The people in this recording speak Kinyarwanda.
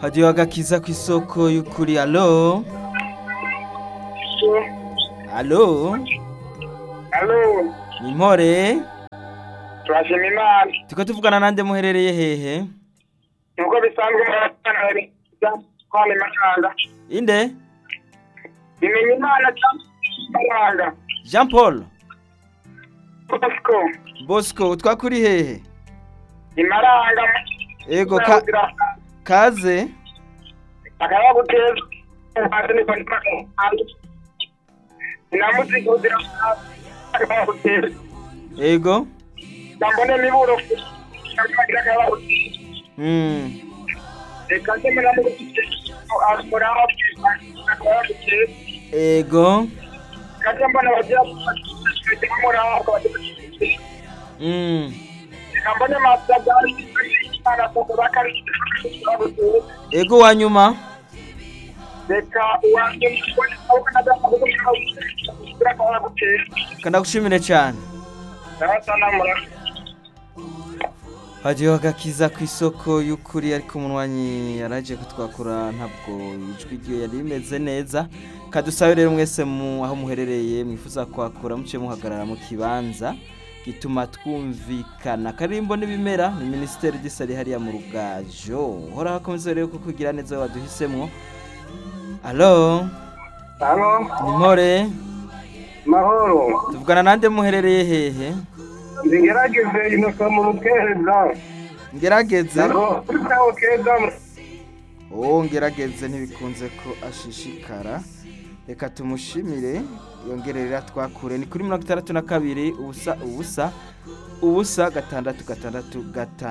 hadiyo agakiza ku isoko y'ukuri alo alo alo ni mpore turashima imana tiko tuvugana nande muherereye hehe nuko bisanzwe abana bari kwana imahanga inde bimenya imana cyangwa imahanga jean paul bosco bosco twakuri hehe imaranga ego ka kaze akaba guteza ubuhanzi ni kwandika ubuhanzi sinamutse kugira akaba guteza ego ndambone miburo akagira akaba guteza mm. reka se muramu guteza akoraho akaba guteza ego kandi mbona bagira guteza muraho akaba guteza mm. reka mbone masabwa imana kuko bakarikira guteza ego wa nyuma reka uwanjye mbone aho kanadamu kugira ngo kugira akaba guteza kanagushimire cyane ndabasa namuraho hadiyo agakiza ku isoko y'ukuri ariko umunywanyi yaraje kutwakura ntabwo ijwi rye yari rimeze neza kadusabe rero mwese mu aho muherereye mwifuza kwakura muce muhagarara mu kibanza gituma twumvikana karimbo n'ibimera ni minisiteri gisari hariya mu rugajo hora hakomeze rero kukugira neza waduhisemwo alo hano ni mpore mahoro tuvugana nande muherereye hehe nzigerageze inosa mu rukeza ngerageze naho keza uwo ngerageze ntibikunze ko ashishikara reka tumushimire yongerera twakure ni kuri mirongo itandatu na kabiri ubusa ubusa ubusa gatandatu gatandatu gatandatu